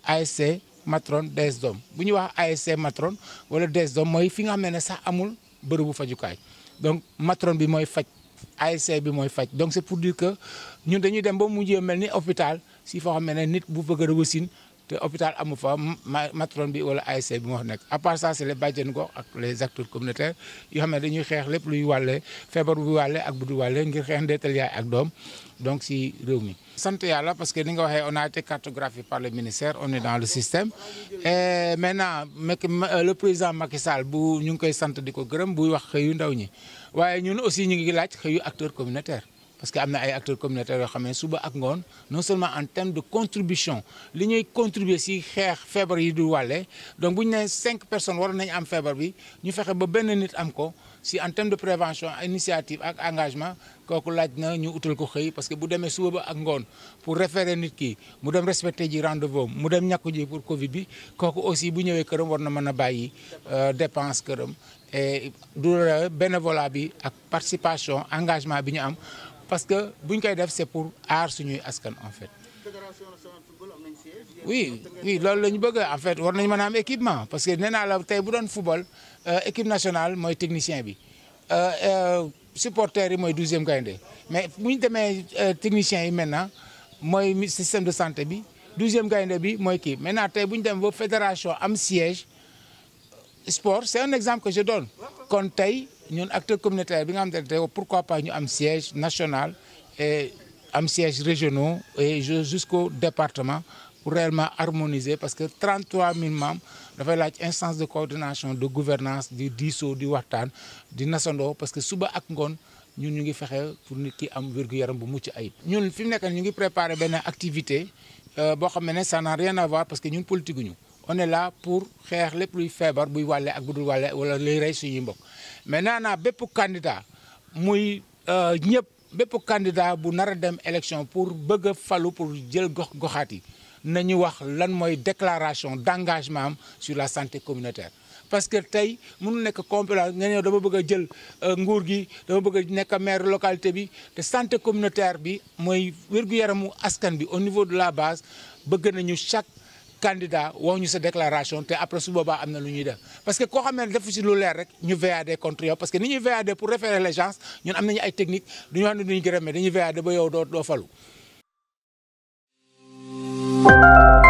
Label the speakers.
Speaker 1: ASC matron DS Dom bu ñuy wax ASC matron wala DS Dom mooy fi nga xam ne sax amul bërëbu fajukaay donc matron bi mooy faj ASC bi mooy faj donc c'est pour dire que ñun dañuy dem ba mujjee mel ni hôpital si foo xam ne nit bu bëgg a wasin te hôpital amu fa matron bi wala ASC bi moo nekk à part ça c'est les bàjjen gox ak les acteurs communautaires yoo xam ne dañuy xeex lépp luy wàlle feebar bu wàlle ak bu du wàlle ngir xeex ndeetal yaay ak doom donc si réew mi. sant yàlla parce que ni nga waxee on a été cartographié par le ministère on est dans le système et maintenant le président Macky Sall bu ñu ngi koy sant di ko gërëm buy wax xëyu ndaw ñi waaye ñun aussi ñu ngi laaj xëyu acteurs communautaires. parce que am na ay acteurs communautaires yoo xam ne suba ak ngoon non seulement en termes de contribution li ñuy contribuer si xeex feebar yi du wàlle donc bu ñu nee cinq personnes waroon nañu am feebar bi ñu fexe ba benn nit am ko si en termes de prévention initiative ak engagement kooku laaj na ñu utal ko xëy parce que bu demee suba ba ak ngoon pour référer nit ki mu dem respecter ji rendez-vous mu dem ñàkku ji pour Covid bi kooku aussi bu ñëwee këram war na mën a bàyyi dépense këram et du bénévolat bi ak participation engagement bi ñu am. parce que bu ñu koy def c'est pour aar suñuy askan en fait. oui oui loolu la ñu bëgg en fait war nañu mën a am équipement parce que nee naa la tey bu doon football équipe nationale mooy technicien bi supporters yi mooy douzième gaynde mais bu ñu demee techniciens yi maintenant mooy système de santé bi douzième gaynde bi mooy kii maintenant tey bu ñu demee ba fédération am siège sport c'est un exemple que je donne kon tey. ñun acteurs communautaires bi nga xam ne pourquoi pas ñu am siège national et am siège régionaux et jusqu'au département pour réellement harmoniser parce que 33 000 membres dafay laaj instance de coordination de gouvernance di diisoo di waxtaan di nasandoo parce que suba ak ngoon ñun ñu ngi fexe pour nit ki am wér-gu-yaram bu mucc ayib. ñun fi mu nekk ñu ngi préparer benn activité boo xam ne ça n'a rien à voir parce que ñun politique ñu on est là pour xeex lépp luy feebar buy wàlle ak bu dul wàlle wala luy rey suñuy mbokk mais nee naa bépp candidat muy ñëpp bépp candidat bu nar a dem élection pour bëgg a falu pour jël gox goxaat yi nañu wax lan mooy déclaration d'engagement am sur la santé communautaire. parce que tey mënu nekk complément nga ñëw dama bëgg a jël nguur gi dama bëgg a nekk maire localité bi te santé communautaire bi mooy wér-gu-yaramu askan bi au niveau de la base bëgg nañu chaque. candidat wax ñu sa déclaration te après su boobaa am na lu ñuy def parce que koo xam ne defu si lu leer rek ñu VAD contre yow parce que ni ñuy VAD pour référer les gens ñun am nañu ay technique du ñu wax ne duñu gërëm mais dañuy VAD ba yow doo doo falu